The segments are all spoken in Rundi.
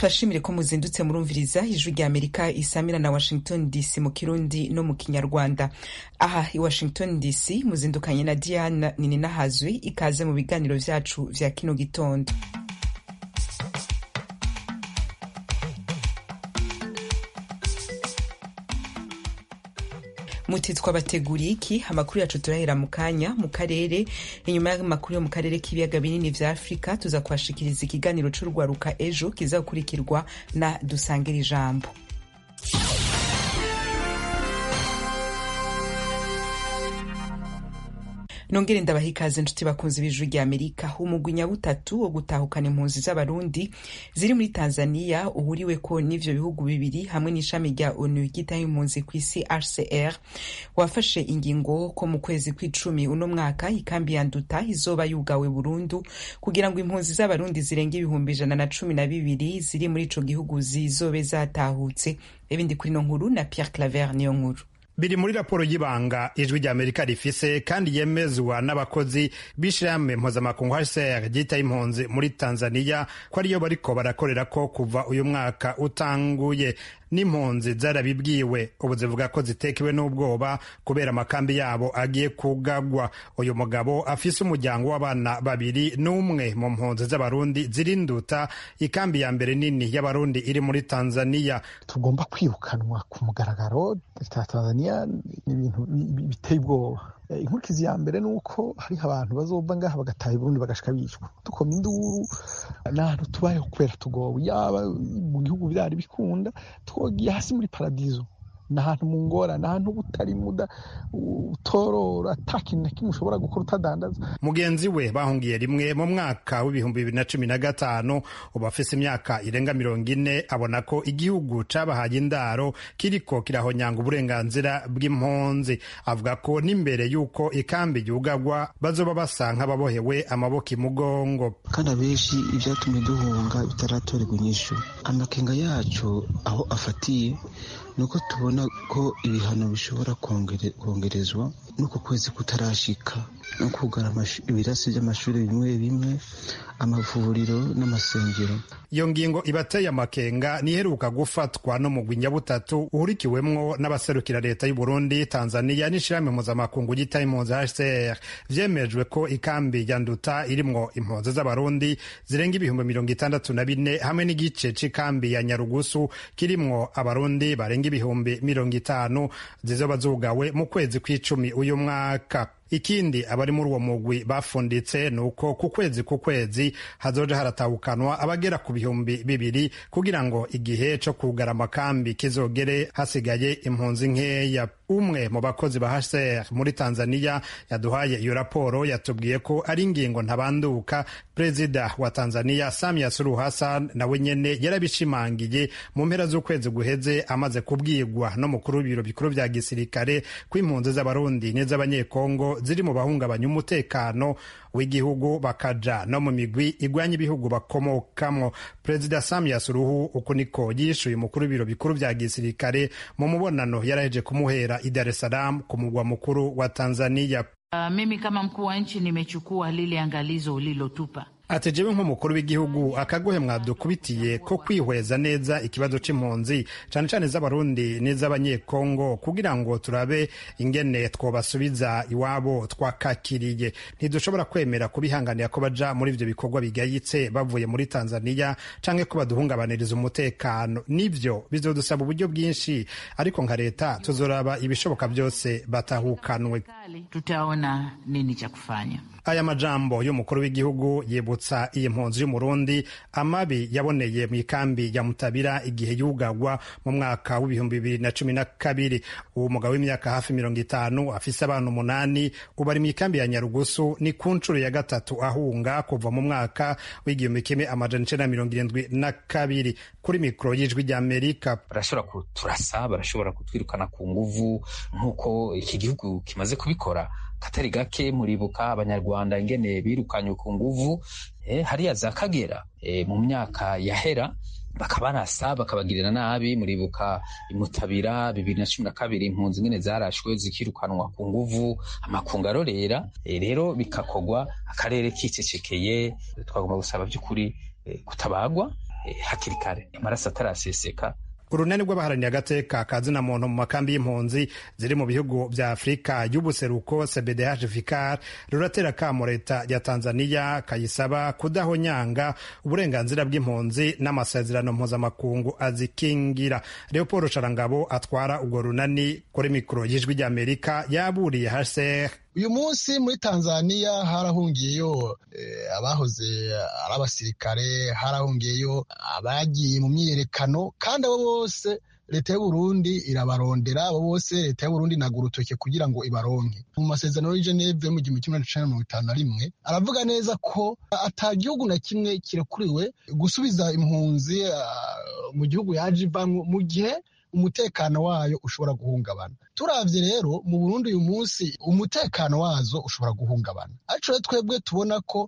tubashimire ko muzindutse murumviriza ijwi rya amerika isamira na washington dc mu kirundi no mu kinyarwanda aha i washington dc muzindukanye na diana nininahazwi ikaze mu biganiro vyacu vya kino gitondo muti twabateguriye iki amakuru yacu turahera mu kanya mu karere inyuma y'amakuru yo mu karere k'ibiyaga binini vya afurika tuza kuhashikiriza ikiganiro c'urwaruka ejo kizakurikirwa na dusangire ijambo nongere ndabaha ikaze nshuti bakunzi b'ijwi rya amerika umugwi nyabutatu wo gutahukana impunzi z'abarundi ziri muri tanzania uhuriweko n'ivyo bihugu bibiri hamwe n'ishami rya onu ryitaho impunzi ku isi hcr wafashe ingingo ko mu kwezi kw'icumi uno mwaka ikambi ya nduta izoba yugawe burundu kugira ngo impunzi z'abarundi zirenga ibihumbi ijana na cumi na bibiri ziri muri ico gihugu zizobe zatahutse ibindi kuri no nkuru na pierre claver niyo nkuru biri muri raporo y'ibanga ijwi rya amerika rifise kandi yemezwa n'abakozi b'ishirahamwe mpuzamakungu hcr ryita impunzi muri tanzania ko ariyo bariko barakorera ko kuva uyu mwaka utanguye n'impunzi zarabibwiwe ubu zivuga ko zitekewe n'ubwoba kubera amakambi yabo agiye kugagwa uyu mugabo afise umuryango w'abana babiri n'umwe mu mpunzi z'abarundi zirinduta ikambi ya mbere nini y'abarundi iri muri tanzania tugomba kwirukanwa ku mugaragaro tanzania ni ibintu biteye ubwoba inkurikizi ya mbere ni uko hariho abantu bazova ngaha bagataha Burundi bagashika bicwa dukoma induru n'ahantu tubayeho kubera tugowe yaba mu gihugu byari bikunda twogiye hasi muri paradizo ni ahantu mu ngorane ahantu butari muda utorora ata kintu na kimwe ushobora gukora utadandaza mugenzi we bahungiye rimwe mu mwaka w'ibihumbi bibiri na cumi na gatanu ubu afise imyaka irenga mirongo ine abona ko igihugu cabahaye indaro kiriko kirahonyanga uburenganzira bw'impunzi avuga ko n'imbere y'uko ikambi yugagwa bazoba basa nk'ababohewe amaboko imugongo kandi abenshi ivyatumye duhunga bitaratorerwa inyishu amakenga yacu aho afatiye nuko tubona ko ibihano bishobora kongerezwa n'uko kwezi kutarashika no kugara ibirasi by'amashuri bimwe bimwe amavuriro n'amasengero iyo ngingo ibateye amakenga niheruka gufatwa n'umugwi nyabutatu uhurikiwemwo n'abaserukira leta y'u Burundi Tanzania n'ishirahamwe mpuzamakungu ryitaho impunzi HCR vyemejwe ko ikambi ya Nduta irimwo impunzi z'abarundi zirenga ibihumbi mirongo itandatu na bine hamwe n'igice c'ikambi ya Nyarugusu kirimwo abarundi barenga ibihumbi mirongo itanu zizoba zugawe mu kwezi kw'icumi uyu mwaka ikindi abari muri uwo mugwi bafunditse ni uko ku kwezi ku kwezi hazoja haratahukanwa abagera ku bihumbi bibiri kugira ngo igihe co kugara amakambi kizogere hasigaye impunzi nkeya umwe mu bakozi ba HCR muri Tanzania yaduhaye iyo raporo yatubwiye ko ari ingingo ntabanduka perezida wa Tanzania Samia Suluhu Hassan nawe nyene yarabishimangiye mu mpera z'ukwezi guheze amaze kubwirwa n'umukuru w'ibiro bikuru vya gisirikare ko impunzi z'abarundi n'iz'abanyekongo ziri mu bahungabanya umutekano w'igihugu bakaja no mu migwi igwanya ibihugu bakomokamwo perezida Samia Suluhu uku niko yishuye umukuru w'ibiro bikuru vya gisirikare mu mubonano yaraheje kumuhera i Dar es Salaam ku mugwa mukuru wa Tanzania. Uh, mimi kama mkuu wa nchi nimechukua lile angalizo ulilotupa ati jewe nk'umukuru w'igihugu akagohe mwadukubitiye ko kwihweza neza ikibazo c'impunzi cane cane z'abarundi n'iz'abanyekongo kugira ngo turabe ingene twobasubiza iwabo twakakiriye ntidushobora kwemera kubihanganira ko baja muri ivyo bikorwa bigayitse bavuye muri tanzania canke ko baduhungabaniriza umutekano nivyo bizodusaba uburyo bwinshi ariko nka leta tuzoraba ibishoboka byose batahukanwe tutaona nini cha kufanya aya majambo y'umukuru w'igihugu yibutsa iyi mpunzi y'umurundi amabi yaboneye mu ikambi ya mutabira igihe yugagwa mu mwaka w'ibihumbi bibiri na cumi na kabiri uwo mugabo w'imyaka hafi mirongo itanu afise abana umunani ubu ari mu ikambi ya nyarugusu ni ku nshuro ya gatatu ahunga kuva mu mwaka w'igihumbi kimwe amajana icenda mirongo irindwi na kabiri kuri mikoro y'ijwi rya amerika barashobora kuturasa barashobora kutwirukana ku nguvu nk'uko iki gihugu kimaze kubikora katari gake muribuka abanyarwanda ingene birukanywe ku nguvu eh, hariya za kagera eh, mu myaka yahera bakabarasa bakabagirira nabi muribuka imutabira bibiri na cumi na kabiri impunzi ingene zarashwe zikirukanwa ku nguvu amakungu arorera e, rero bikakogwa akarere kicecekeye twagomba gusaba by'ukuri e, kutabagwa hakiri kare amaraso ataraseseka urunani rw'abaharaniye agateka ka zina muntu mu makambi y'impunzi ziri mu bihugu vya afurika y'ubuseruko cbdh vicar ruratera akamo leta ya tanzaniya kayisaba kudahonyanga uburenganzira bw'impunzi n'amasezerano mpuzamakungu azikingira leopold sharangabo atwara urwo runani kuri mikoro y'ijwi ry'amerika yaburiye hcr uyu munsi muri tanzaniya harahungiyeyo abahoze ari abasirikare harahungiyeyo abagiye mu myiyerekano kandi abo bose leta y'uburundi irabarondera abo bose leta y'uburundi inaga urutoke kugira ngo ibaronke mu masezerano y'i geneve mu gihumbi kimwe na mirongo itanu na rimwe aravuga neza ko ata gihugu na kimwe kirekuriwe gusubiza impunzi mu gihugu yaje ivamwo mu gihe umutekano wayo ushobora guhungabana turavye rero mu burundi uyu munsi umutekano wazo ushobora guhungabana ariko rero twebwe tubona ko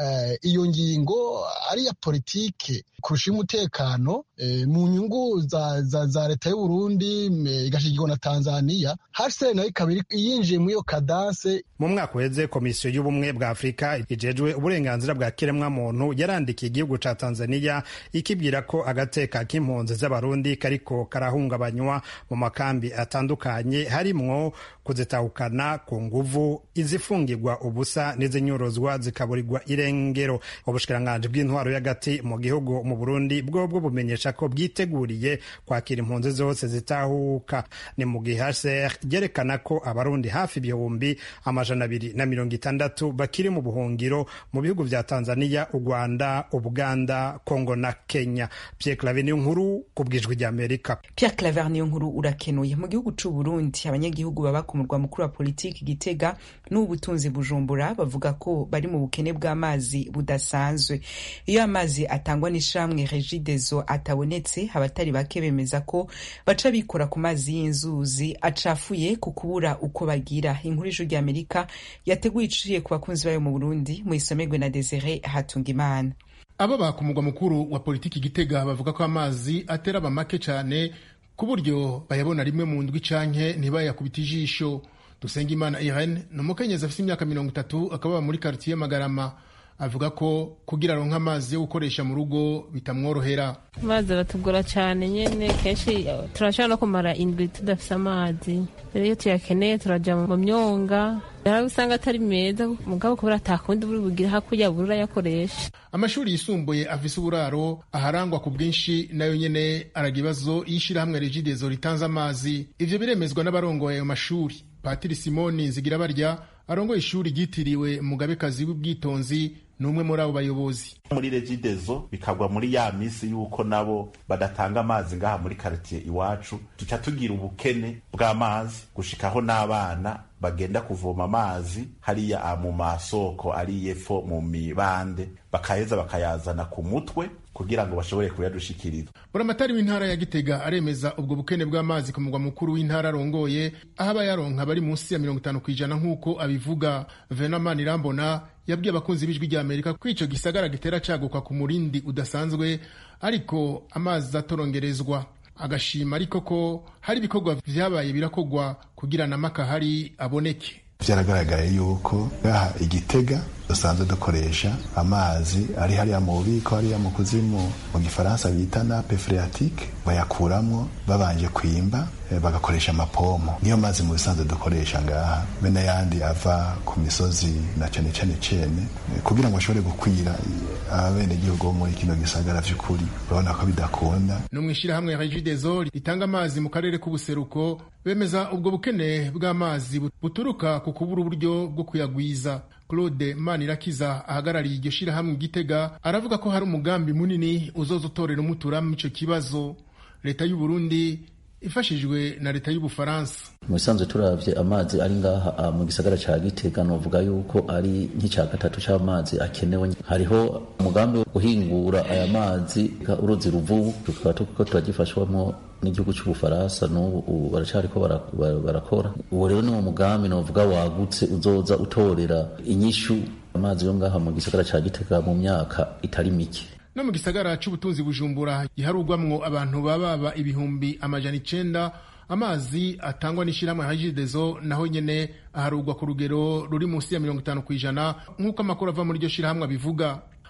iyo ngingo ari iya politike kurusha umutekano mu nyungu za leta y'uburundi igashigirwa na tanzaniya hcr nayo ikaba yinjiye muri iyo kadanse mu mwaka uheze komisiyo y'ubumwe bwa afurika ijejwe uburenganzira bwa kiremwamuntu yarandikiye igihugu ca tanzaniya ikibwira ko agateka k'impunzi z'abarundi kariko karahungabanywa mu makambi atandukanye harimwo kuzitahukana ku nguvu izifungirwa ubusa n'izinyuruzwa zikaburirwa irengero ubushikiranganji bw'intwaro y'agati mu gihugu mu burundi bwobwo bumenyesha ko bwiteguriye kwakira impunzi zose zitahuka ni mu gihe hcr ryerekana ko abarundi hafi ibihumbi amajana abiri na mirongo itandatu bakiri mu buhungiro mu bihugu vya tanzania u rwanda ubuganda kongo na kenya pierre claver niyo nkuru ku bwijwi ry'amerika pierre claver niyo nkuru urakenuye mu gihugu c'u burundi abanyagihugu baba ku murwa mukuru wa politiki gitega n'ubutunzi bujumbura bavuga ko bari mu bukene bw'amazi budasanzwe iyo amazi atangwa n'ishamwe regidezo atabonetse abatari bake bemeza ko baca bikora ku mazi y'inzuzi acafuye ku kubura uko bagira inkuru y'ijuru ry'amerika yateguye iciye ku bakunzi bayo mu burundi mu isomerwe na desire hatungimana abo ku mugwa mukuru wa politiki gitega bavuga ko amazi atera aba make cyane ku buryo bayabona rimwe mu ndwi canke ntibayakubita ijisho dusengimana irene ni umukenyezi afite imyaka mirongo itatu akaba muri karitiye magarama avuga ko kugira aronke amazi yo gukoresha mu rugo bitamworohera amazi aratugora cyane nyine kenshi turashobora no kumara indwi tudafite amazi rero iyo tuyakeneye turaja mu myonga hari usanga atari meza mugabo kubera atakundi buri bugira hakurya buri urayakoresha amashuri yisumbuye afise uburaro aharangwa ku bwinshi nayo nyene araga ibibazo y'ishirahamwe regidezo ritanze amazi ivyo biremezwa n'abarongoye ayo mashuri patiri simoni zigira barya arongoye ishuri ryitiriwe umugabekazi w'ubwitonzi ni umwe muri abo bayobozi muri regidezo bikagwa muri ya misi y'uko nabo badatanga amazi ngaha muri karitiye iwacu tuca tugira ubukene bw'amazi gushikaho n'abana bagenda kuvoma amazi hariya mu masoko ari yepfo mu mibande bakaheza bakayazana ku mutwe kugira ngo bashobore kuyadushikiriza buramatari w'intara ya gitega aremeza ubwo bukene bw'amazi ku mugwa mukuru w'intara arongoye aho abayaronka bari munsi ya mirongo itanu ku ijana nk'uko abivuga venamani irambona yabwiye abakunzi b'ijwi rya amerika ko ico gisagara gitera caguka ku murindi udasanzwe ariko amazi atorongerezwa agashima ariko ko hari ibikorwa vyabaye birakogwa kugira na makahari aboneke vyaragaragaye yuko ngaha igitega dusanzwe dukoresha amazi ari hariya mu bubiko hariya mu kuzimu mu gifaransa bita nape phreatique bayakuramwo babanje kwimba bagakoresha amapomo niyo mazi mu bisanzwe dukoresha ngaha be n'ayandi ava ku misozi na cane cane cene kugira ngo ashobore gukwira abenegihugu bo muri kino gisagara vy'ukuri urabona ko bidakunda no mw'ishirahamwe regideso ritanga amazi mu karere k'ubuseruko bemeza ubwo bukene bw'amazi buturuka ku kubura uburyo bwo kuyagwiza claude manirakiza ahagarariye iryo shirahamwe igitega aravuga ko hari umugambi munini uzoza utorera umuturamo ico kibazo leta y'u Burundi ifashijwe na leta y'ubufaransa mu bisanzwe turavye amazi ari ngaha mu gisagara ca gitega novuga yuko ari nk'ica gatatu c'amazi akenewe hariho umugambi wo guhingura aya mazi uruzi ruvubu tukaba tuko turagifashwamwo n'igihugu c'ubufaransa n'ubu baracariko barakora uwo rero ni wo mugambi novuga wagutse uzoza utorera inyishu amazi yo ngaha mu gisagara ca gitega mu myaka itari mike no mu gisagara c'ubutunzi bujumbura giharugwamwo abantu bababa ibihumbi amajana icenda amazi atangwa n'ishirahamwe hajidezo naho nyene aharugwa ku rugero ruri munsi ya mirongo itanu kw'ijana nk'uko amakuru ava muri iryo shirahamwe abivuga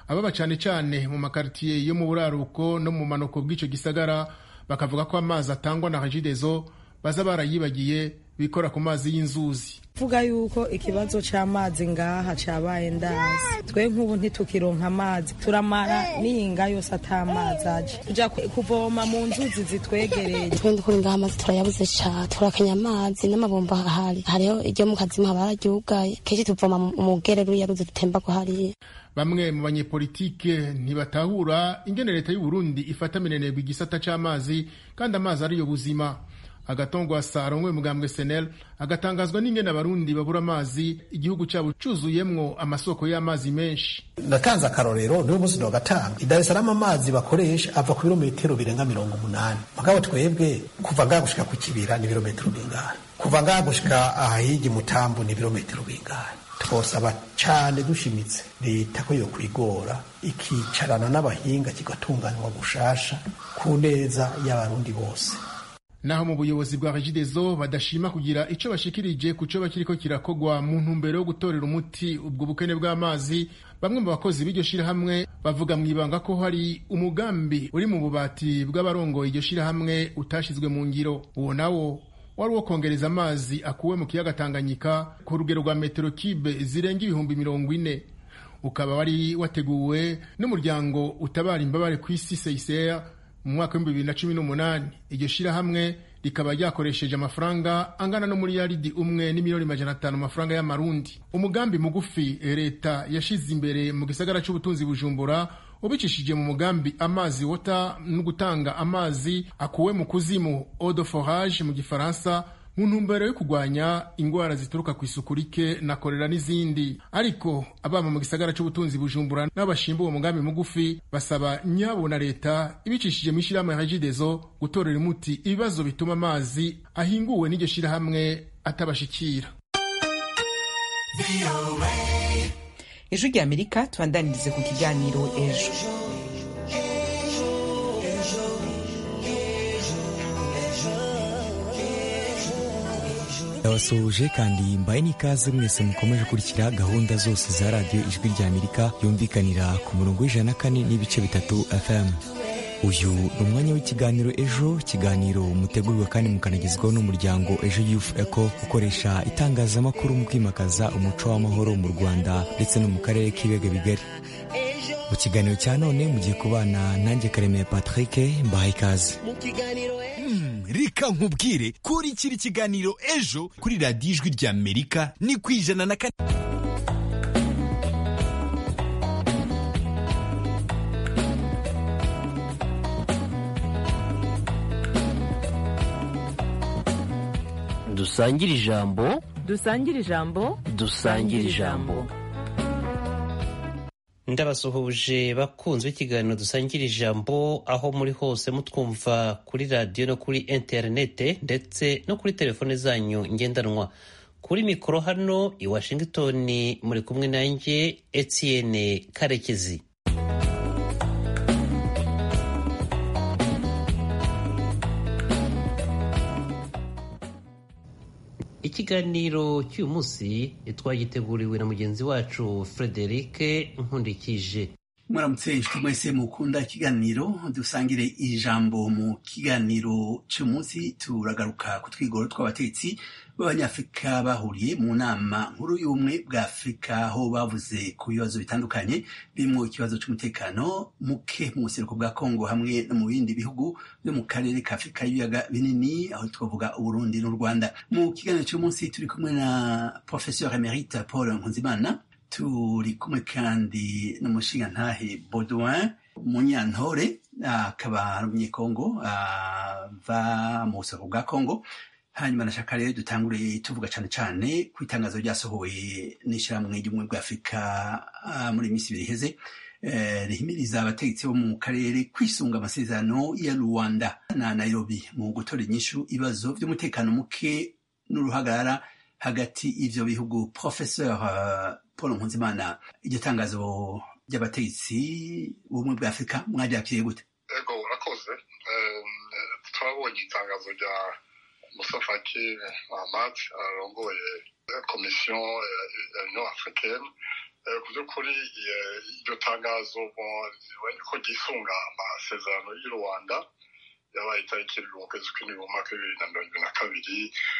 ababa cane cane mu makaritiye yo mu buraruko no mu manuko bw'ico gisagara bakavuga ko amazi atangwa na regidezo baza barayibagiye bikora ku mazi y'inzuzi vuga yuko ikibazo c'amazi ngaha cabaye ndazi twe nk'ubu ntitukironka amazi turamara n'iyinga yose ata mazi aje tuja kuvoma mu nzuzi zitwegereye twende kuri ngaha amazi turayabuze ca turakenya amazi n'amabombo ahari hariho iryo mu kazimu haba hararyugaye kenshi tuvoma mu gerero yaruzi dutemba ko hariya bamwe mu banyepolitike ntibatahura ingene leta y'u Burundi ifata minenegwa igisata c'amazi kandi amazi ariyo buzima agatongwa sarongwe mugambwe senel agatangazwa n'ingene abarundi babura amazi igihugu cyabo cuzuyemwo amasoko y'amazi menshi natanze akarorero niwe munsi wa gatanu i Dar es Salaam amazi bakoresha ava ku birometero birenga mirongo umunani mugabo twebwe kuva ngaha gushika ku kibira ni birometero bingahe kuva ngaha gushika ahahigi mutambu ni birometero bingahe twosaba cane dushimitse leta ko yo kwigora ikicarana n'abahinga kigatunganywa gushasha ku neza y'abarundi bose naho mu buyobozi bwa regidezo badashima kugira ico bashikirije ku co bakiriko kirakogwa mu ntumbero yo gutorera umuti ubwo bukene bw'amazi bamwe mu bakozi b'iryo shirahamwe bavuga mw'ibanga ko hari umugambi uri mu bubati bw'abarongoye iryo shirahamwe utashizwe mu ngiro uwo nawo wari uwo kongereza amazi akuwe mu kiyaga Tanganyika ku rugero rwa metero kibe zirenga ibihumbi mirongo ine ukaba wari wateguwe n'umuryango utabara imbabare ku isi CICR mu mwaka w'ibihumbi bibiri na cumi n'umunani iryo shirahamwe rikaba ryakoresheje amafaranga angana no muri yaridi umwe n'imiliyoni majana atanu amafaranga y'amarundi umugambi mugufi leta yashize imbere mu gisagara c'ubutunzi bujumbura ubicishije mu mugambi amazi wota no gutanga amazi akuwe mu kuzimu eau de forage mu gifaransa mu ntumbero yo kurwanya ingwara zituruka ku isuku rike na korera n'izindi ariko abama mu gisagara c'ubutunzi bujumbura n'abashimba uwo mugambi mugufi basaba nyabo na leta ibicishije mu ishirahamwe ya regidezo gutorera umuti ibibazo bituma amazi ahinguwe n'iryo shirahamwe atabashikira ijwi rya amerika tubandanirize ku kiganiro ejo ndabasuhuje kandi mbaye n'ikaze mwese mukomeje kurikira gahunda zose za radiyo ijwi rya amerika yumvikanira ku murongo w'ijana na kane n'ibice bitatu fm uyu ni umwanya w'ikiganiro ejo ikiganiro mutegurirwa kandi mukanagezwaho n'umuryango ejo youth eco ukoresha itangazamakuru mu kwimakaza umuco w'amahoro mu rwanda ndetse no mu karere k'ibiyaga bigari mu kiganiro cya none mugiye kubana nanjye karemeye patrick mbahaye ikaze reka nkubwire kurikira ikiganiro ejo kuri radiyo ijwi rya amerika ni ku ijana na kane dusangire ijambo dusangire ijambo dusangire ijambo ndabasuhuje bakunzwe ikiganiro dusangira ijambo aho muri hose mutwumva kuri radiyo no kuri interinete ndetse no kuri telefone zanyu ngendanwa kuri mikoro hano i washington muri kumwe nanjye etienne karekezi ikiganiro cy'uyu munsi twagiteguriwe na mugenzi wacu frederic nkundikije muramutse inshuti mwese mukunda ikiganiro dusangire ijambo mu kiganiro cy'uyu munsi turagaruka ku twigoro tw'abatetsi b'abanyafurika bahuriye mu nama nkuru y'ubumwe bwa afurika aho bavuze ku bibazo bitandukanye birimo ikibazo cy'umutekano muke mu buseruko bwa kongo hamwe no mu bindi bihugu byo mu karere ka afurika y'ibiyaga binini aho twavuga uburundi n'u rwanda mu kiganiro cy'uyu munsi turi kumwe na professeur emerite paul nkunzimana turi kumwe kandi n'umushingantahe baudouin munyantore akaba ari umunyekongo ava mu buseruko bwa kongo hanyuma nashaka rero dutangure tuvuga cyane cyane ku itangazo ryasohoye n'ishyirahamwe ry'ubumwe bwa afurika muri iminsi ibiri iheze rihimiriza abategetsi bo mu karere kwisunga amasezerano ya rwanda na nairobi mu gutora inyishu ibibazo by'umutekano muke n'uruhagarara hagati y'ivyo bihugu professeur paul nkunzimana iryo tangazo ry'abategetsi b'ubumwe bwa afurika mwaryakiriye gute ego urakoze twabonye itangazo rya Moussa Faki Ahmad arongoye komisiyo ya union africaine ku by'ukuri iryo tangazo ko ryisunga amasezerano y'u rwanda yabaye itariki mu kwezi kw'indwi mu mwaka w'ibibiri na mirongo ibiri na kabiri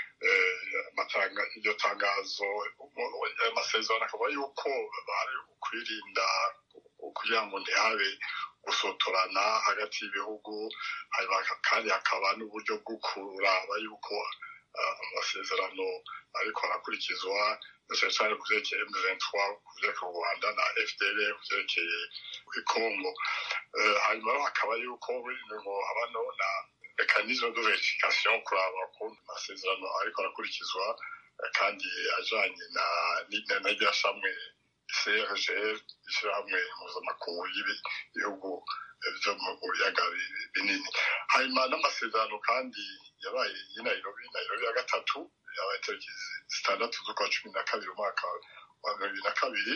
iryo tangazo ayo masezerano akaba yuko bari kwirinda kugira ngo ntihabe gusotorana hagati y'ibihugu kandi hakaba n'uburyo bwo kuraba yuko amasezerano ariko arakurikizwa cyane cyane ku byerekeye M23 ku byerekeye u Rwanda na FDL ku byerekeye Congo hanyuma hakaba yuko ngo habano na mekanisme de verification kuraba ukuntu amasezerano ariko arakurikizwa kandi ajanye na na rya shamwe CRGL ishyirahamwe mpuzamakungu y'ibihugu byo mu biyaga binini hanyuma n'amasezerano kandi yabaye i Nairobi Nairobi ya gatatu yabaye tariki zitandatu z'ukwa cumi na kabiri umwaka wa mirongo ibiri na kabiri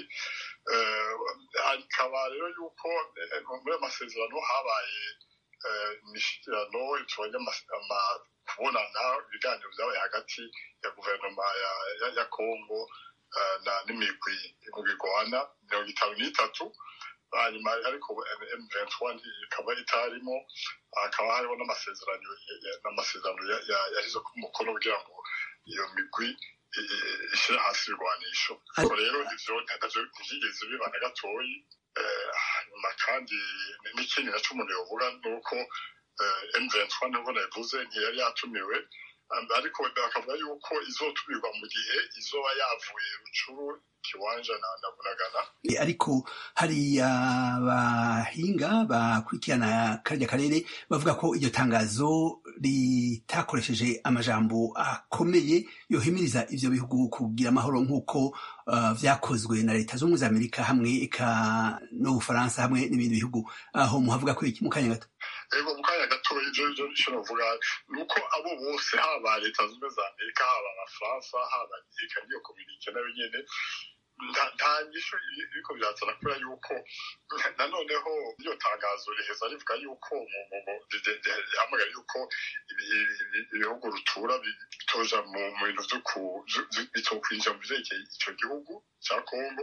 hakaba rero yuko muri ayo masezerano habaye imishyikirano tubonye kubonana ibiganiro byabaye hagati ya guverinoma ya kongo n'imigwi imigwi igwana mirongo itanu n'itatu hanyuma ariko M23 ikaba itarimo hakaba hariho n'amasezerano n'amasezerano yashyize ku mukono kugira ngo iyo migwi ishyire hasi ibirwanisho ariko rero ivyo navyo ntivyigeze biba na gatoyi hanyuma kandi n'ikindi naco umuntu yovuga ni uko M23 nubwo nabivuze ntiyari yatumiwe ariko bakavuga yuko izotumirwa mu gihe izoba yavuye rucuru kiwanja na na bunagana ariko hari abahinga bakurikirana karya karere bavuga ko iryo tangazo ritakoresheje amajambo akomeye yohimiriza ivyo bihugu kugira amahoro nk'uko uh, vyakozwe na leta z'ubumwe za amerika hamwe eka n'ubufaransa hamwe n'ibindi bihugu aho muhavuga ko iki mu kanya gato ego mu kanya gato ivyo ivyo nico novuga ni uko abo bose haba leta z'ubumwe za amerika haba abafaransa haba eka niyo kominike nayo nyene nta nyishu iriko birazana kubera yuko nanoneho iryo tangazo riheza rivuga yuko rihamagara yuko ibihugu rutura bitoja mu bintu bitokwinjira mu vyerekeye ico gihugu ca kongo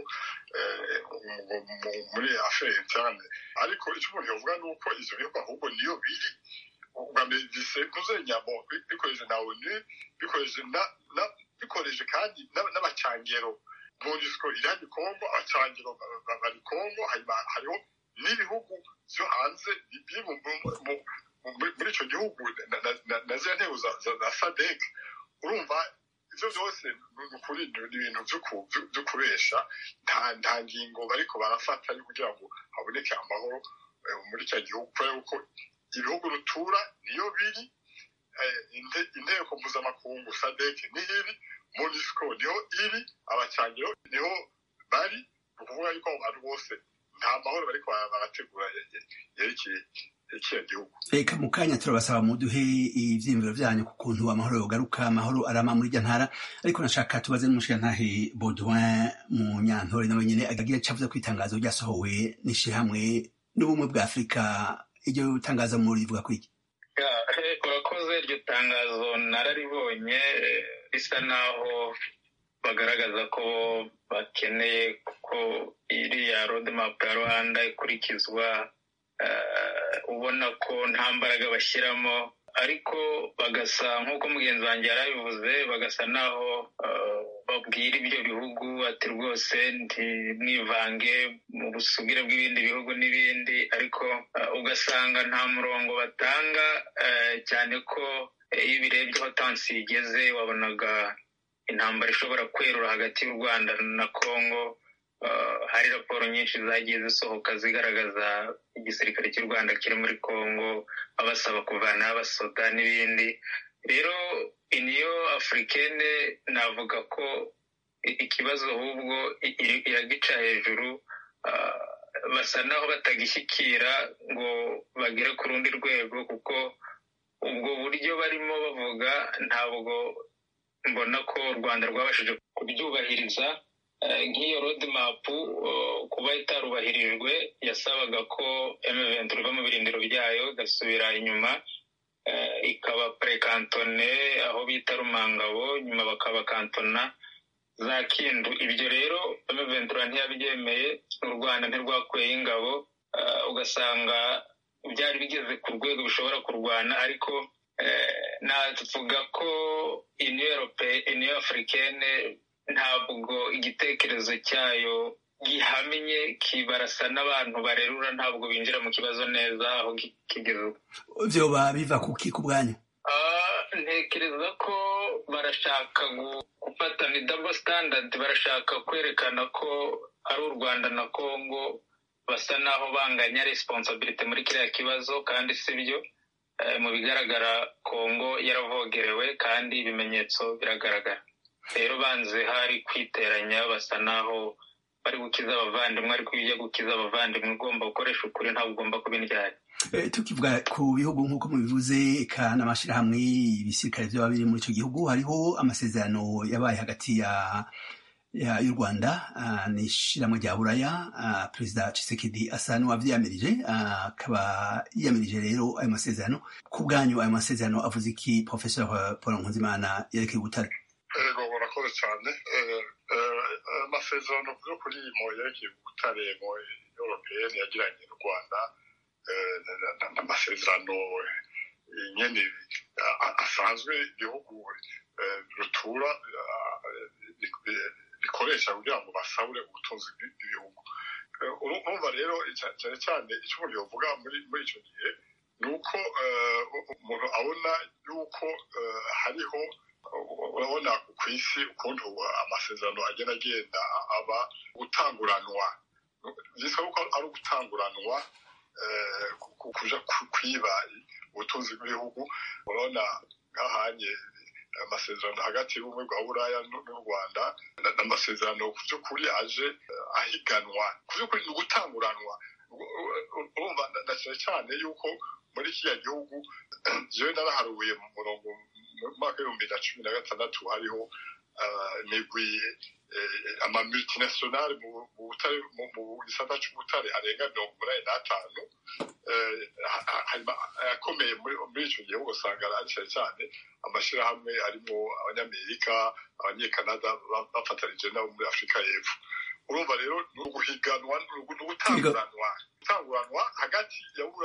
muri affaire interne ariko ico umuntu yovuga ni uko ivyo bihugu ahubwo niyo biri ubwambere bisekuze nyamo bikoreje na onu bikoreje bikoreje kandi n'abacangero monisco irani kongo abacangiro bari kongo hanyuma hariho n'ibihugu vyo hanze biri muri ico gihugu na ziriya ntego za sadek urumva ivyo vyose ni ukuri ni ibintu vyo kubesha nta ngingo bariko barafata yo kugira ngo haboneke amahoro muri cya gihugu kubera yuko ibihugu rutura niyo biri inteko mpuzamakungu sadek niyo iri monisco niho iri abacangiro niho bari ni ukuvuga yuko abo bantu bose nta mahoro bariko barategura yerekeye ikiya gihugu reka mu kanya turabasaba muduhe ivyiyumviro vyanyu ku kuntu amahoro yogaruka amahoro arama muri irya ntara ariko nashaka tubaze n'umushirantahe baudouin mu nyantore nawe nyene agira ico avuze ko itangazo ryasohowe n'ishirahamwe n'ubumwe bwa afurika iryo tangazo muri rivuga kuri iki urakoze iryo tangazo nararibonye bisa naho bagaragaza ko bakeneye ko iriya roadmap ya rwanda ikurikizwa ubona ko nta mbaraga bashyiramo ariko bagasa nk'uko mugenzi wanjye yarabivuze bagasa naho babwira ibyo bihugu ati rwose ntimwivange mu busugire bw'ibindi bihugu n'ibindi ariko ugasanga nta murongo batanga cyane ko iyo ubirebye aho tansi igeze wabonaga intambara ishobora kwerura hagati y'u rwanda na congo hari raporo nyinshi zagiye zisohoka zigaragaza igisirikare cy'u rwanda kiri muri congo babasaba kuvanaho abasoda n'ibindi rero iniyo afurikene navuga ko ikibazo ahubwo iragica hejuru basa naho batagishyikira ngo bagere ku rundi rwego kuko ubwo buryo barimo bavuga ntabwo mbona ko u rwanda rwabashije kubyubahiriza nk'iyo roadmap kuba itarubahirijwe yasabaga ko M20 riva mu birindiro byayo igasubira inyuma ikaba prekantone aho bita rumangabo nyuma bakabakantona za kindu ibyo rero ventura ntiyabyemeye u rwanda ntirwakuyeho ingabo ugasanga byari bigeze ku rwego bishobora kurwana ariko navuga ko iniyo afurikene ntabwo igitekerezo cyayo gihamye kibarasa n'abantu barerura ntabwo binjira mu kibazo neza aho kigeze vyoba biva kuki ku bwanyu ntekereza ko barashaka gufata ni double standard barashaka kwerekana ko ari u rwanda na congo basa naho banganya responsibility muri kiriya kibazo kandi si byo mu bigaragara congo yaravogerewe kandi ibimenyetso biragaragara rero banze hari kwiteranya basa naho bari gukiza abavandimwe ariko iyo ujya gukiza abavandimwe ugomba gukoresha ukuri ntabwo ugomba kuba indyari tukivuga ku bihugu nk'uko mubivuze eka n'amashyirahamwe ibisirikare byaba biri muri icyo gihugu hariho amasezerano yabaye hagati ya y'u rwanda ni ishyirahamwe rya buraya perezida Tshisekedi asa n'uwabyiyamirije akaba yiyamirije rero ayo masezerano ku bwanyu ayo masezerano avuze iki professor paul nkunzimana yerekeye ubutare ego murakoze cyane amasezerano yo kuri mo yerekeye ubutare mu europeyeni yagiranye n'u rwanda n'amasezerano nyine asanzwe igihugu rutura bikoresha kugira ngo basabure ubutunzi bw'igihugu urumva rero cyane cyane icyo umuntu yavuga muri icyo gihe ni uko umuntu abona yuko hariho urabona ku isi ukuntu amasezerano agenda agenda aba gutanguranwa bisaba ko ari ugutanguranwa kuja kwiba ubutunzi bw'ibihugu urabona nk'ahanye amasezerano hagati y'ubumwe bwa buraya n'u rwanda n'amasezerano ku by'ukuri aje ahiganwa ku by'ukuri ni ugutanguranwa urumva ndashyira cyane yuko muri kiriya gihugu jewe naraharuye mu murongo mu mwaka w'ibihumbi na cumi na gatandatu hariho imigwi amamultinationale mu gisata c'ubutare arenga mirongo umunani n'atanu akomeye muri icyo gihe ugasanga ari cyane cyane amashyirahamwe arimo abanyamerika abanyekanada bafatanije nabo muri afurika y'epfo urumva rero ni uguhiganwa ni ugutanguranwa gutanguranwa hagati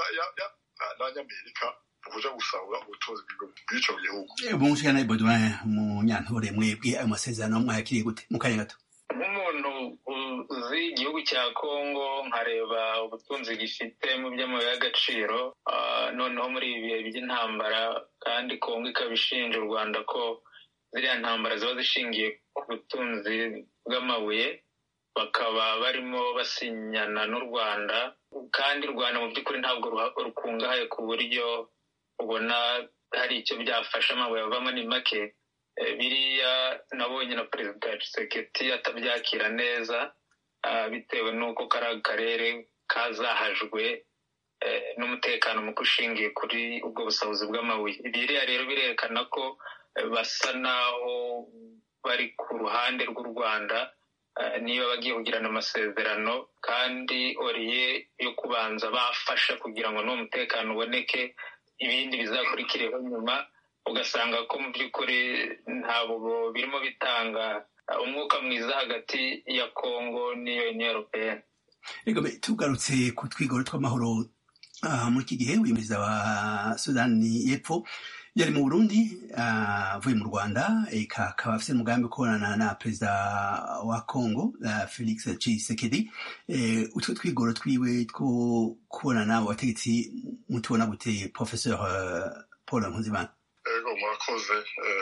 n'abanyamerika kuja gusahura ubutunzi bw'ico gihugu umushikana Baudouin mu nyantore mwebwe ayo masezerano mwayakiriye gute mu kanya gato nk'umuntu uzi igihugu cya kongo nkareba ubutunzi gifite mu by'amabuye y'agaciro noneho muri ibi bihe by'intambara kandi kongo ikaba ishinja u rwanda ko ziriya ntambara ziba zishingiye ku butunzi bw'amabuye bakaba barimo basinyana n'u rwanda kandi u rwanda mu by'ukuri ntabwo rukungahaye ku buryo ubona hari icyo byafasha amabuye avamo ni make biriya nabonye na perezida Tshisekedi atabyakira neza bitewe n'uko kari akarere kazahajwe n'umutekano muke ushingiye kuri ubwo busabuzi bw'amabuye biriya rero birerekana ko basa naho bari ku ruhande rw'u rwanda niba bagiye kugirana amasezerano kandi oriye yo kubanza bafasha kugira ngo n'uwo mutekano uboneke ibindi bizakurikireho nyuma ugasanga ko mu by'ukuri ntabwo birimo bitanga umwuka mwiza hagati ya kongo n'iyo uniyo europeyeni tugarutse ku twigoro tw'amahoro muri iki gihe uyu perezida wa sudani y'epfo yari mu burundi avuye mu rwanda akaba afite umugambi wo kubonana na perezida wa congo felix tshisekedi utwo twigoro twiwe two kubonana abategetsi mutubona gute professeur paul nkuzimana ego murakoze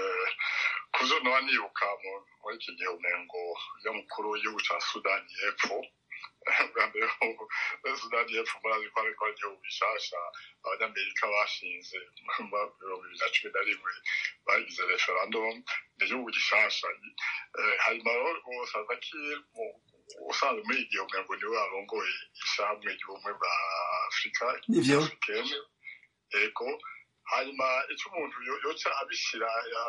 ku byo naba nibuka muri iki gihe umengo y'umukuru w'igihugu cya sudani y'epfo bwa mbere sudani y'epfo murazi ko ariko ari igihugu gishasha abanyamerika bashinze mu bihumbi bibiri na cumi na rimwe bagize referendum ni igihugu gishasha hanyuma rero salvakir usanzwe muri igihe umengo niwe arongoye ishamwe ry'ubumwe bwa afurika africaine ego hanyuma icyo umuntu yoca abishyira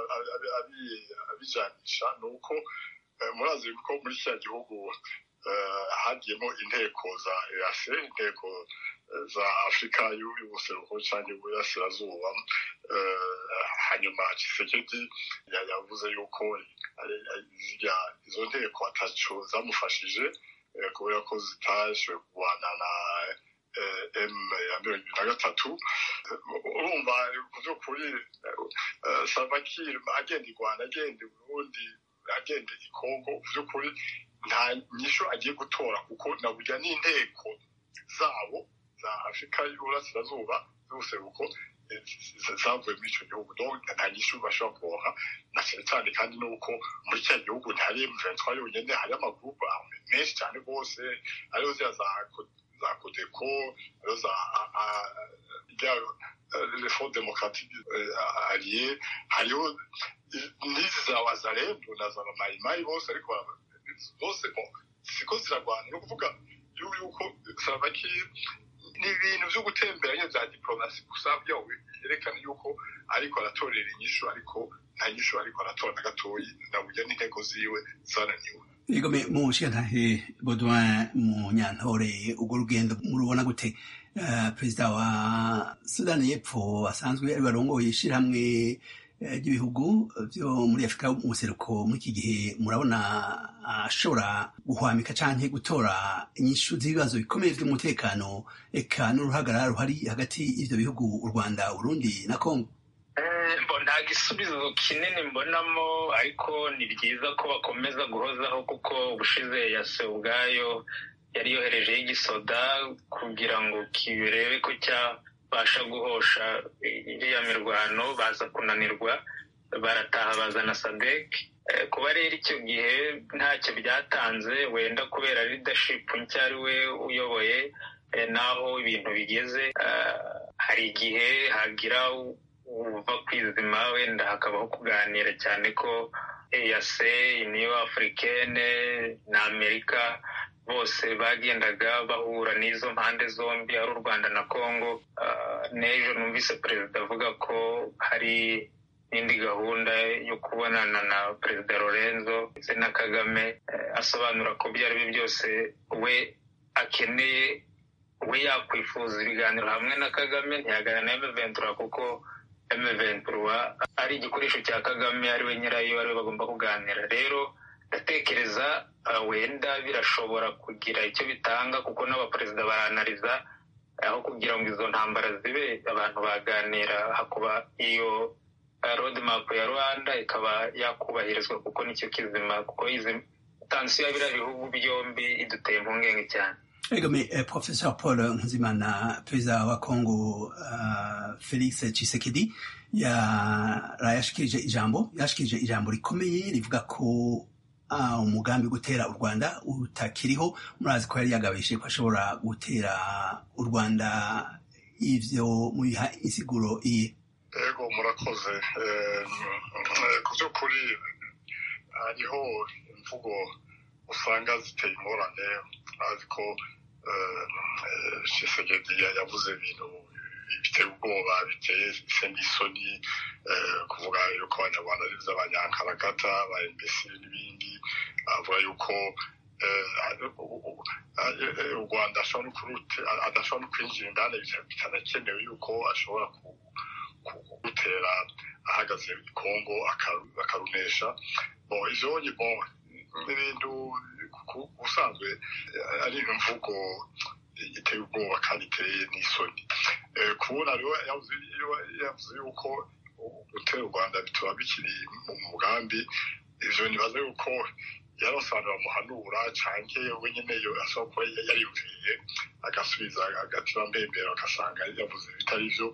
abijanisha ni uko murazi ko muri kiriya gihugu hagiyemo inteko za ease inteko za afurika y'ubuseruko cyangwa y'uburasirazuba hanyuma kisekedi yavuze yuko izo nteko ataco zamufashije kubera ko zitashoboye kurwana na m ya mirongo ibiri na gatatu urumva ku by'ukuri salvakir agenda i rwanda agenda i burundi agenda i kongo ku by'ukuri nta nyisho agiye gutora kuko na burya n'inteko zabo za afurika y'uburasirazuba z'ubuseruko zavuye muri icyo gihugu nta nyishu bashobora kuronka na cyane cyane kandi nuko muri cya gihugu ntihari mventura yonyine hari amagurupe menshi cyane rwose ariho ziriya za za kodeko ariho za refo demokatique allié hariho n'izi za wazarendo na za mayimayi bose ariko bose siko zirarwana ni ukuvuga yuko salvakir ni ibintu byo gutemberanya bya diplomasi gusa byawo byerekana yuko ariko aratorera inyishu ariko nta nyishu ariko aratora na gatoyi naburya n'intego ziwe zananiwe igome mu nshingantahe Baudouin mu nyantore urwo rugendo murubona gute perezida wa sudani y'epfo asanzwe ari barongoye ishyirahamwe ry'ibihugu byo muri afurika umuseruko muri iki gihe murabona ashobora guhwamika cyangwa gutora inyishu z'ibibazo bikomeye by'umutekano eka n'uruhagarara ruhari hagati y'ibyo bihugu u rwanda urundi na kongo nta gisubizo kinini mbonamo ariko ni byiza ko bakomeza guhozaho kuko ubushize yase ubwayo yari yoherejeho igisoda kugira ngo kirebe ko cyabasha guhosha iriya mirwano baza kunanirwa barataha bazana sadek kuba rero icyo gihe ntacyo byatanze wenda kubera leadership nshya ari we uyoboye n'aho ibintu bigeze hari igihe hagira uva ku izima wenda hakabaho kuganira cyane ko eyase niyo afurikene na amerika bose bagendaga bahura n'izo mpande zombi ari u rwanda na congo n'ejo numvise perezida avuga ko hari n'indi gahunda yo kubonana na perezida lorenzo ndetse na kagame asobanura ko ibyo ari byo byose we akeneye we yakwifuza ibiganiro hamwe na kagame ntiyaganira na emeventura kuko emeventura ari igikoresho cya kagame ari we nyirayo ari we bagomba kuganira rero ndatekereza wenda birashobora kugira icyo bitanga kuko n'abaperezida baranariza aho kugira ngo izo ntambara zibe abantu baganira hakuba iyo roadmap ya rwanda ikaba yakubahirizwa kuko nicyo kizima kuko izi tansiyo ya biriya bihugu byombi iduteye impungenge cyane egome professor paul nkuzimana perezida wa congo uh, felix chisekedi yarayashikirije ijambo yashikirije ijambo rikomeye rivuga ko uh, umugambi wo gutera u rwanda utakiriho murazi ko yari yagabishije ko ashobora gutera u rwanda ivyo mubiha insiguro iye ego murakoze ku by'ukuri hariho imvugo usanga ziteye ingorane azi ko shisegedi yavuze ibintu biteye ubwoba biteye ise n'isoni kuvuga yuko abanyarwanda ari iby'abanyankaragata ba embesi n'ibindi avuga yuko u rwanda adashobora no kwinjira indani bitanakenewe yuko ashobora gutera ahagaze i kongo akarunesha ivyo n'ibintu ubusanzwe ari imvugo iteye ubwoba kandi iteye n'isoni kubona rero yavuze yuko gutera u rwanda bituma bikiri mu mugambi ivyo nibaza yuko yarasobanura muhanura canke we nyene ashobora kuba yariyumviriye agasubiza agatima mbembera agasanga yavuze bitari vyo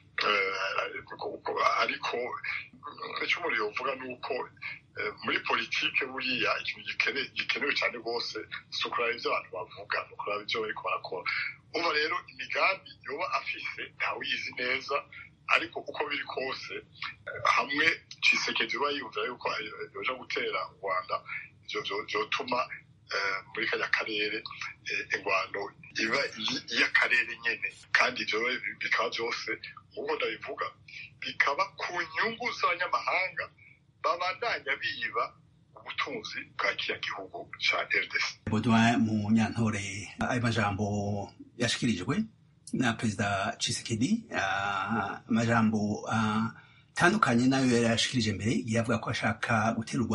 ariko icyo umuntu yovuga ni uko muri politike buriya ikintu gikenewe cyane rwose si ukuraba ibyo abantu bavuga ni ukuraba ibyo bariko barakora uba rero imigambi yoba afise ntawiyizi neza ariko uko biri kose hamwe cisekedi uba yiyumvira yuko yoja gutera u rwanda vyotuma muri kajya karere ingwano iba iy'akarere nyene kandi ivyo bikaba vyose nk'uko ndabivuga bikaba ku nyungu z'abanyamahanga babandanya biba ubutunzi bwa kiriya gihugu ca rdc Baudouin mu nyantore ayo majambo yashikirijwe na perezida Tshisekedi amajambo atandukanye nayo yari yashikirije mbere yavuga ko ashaka gutera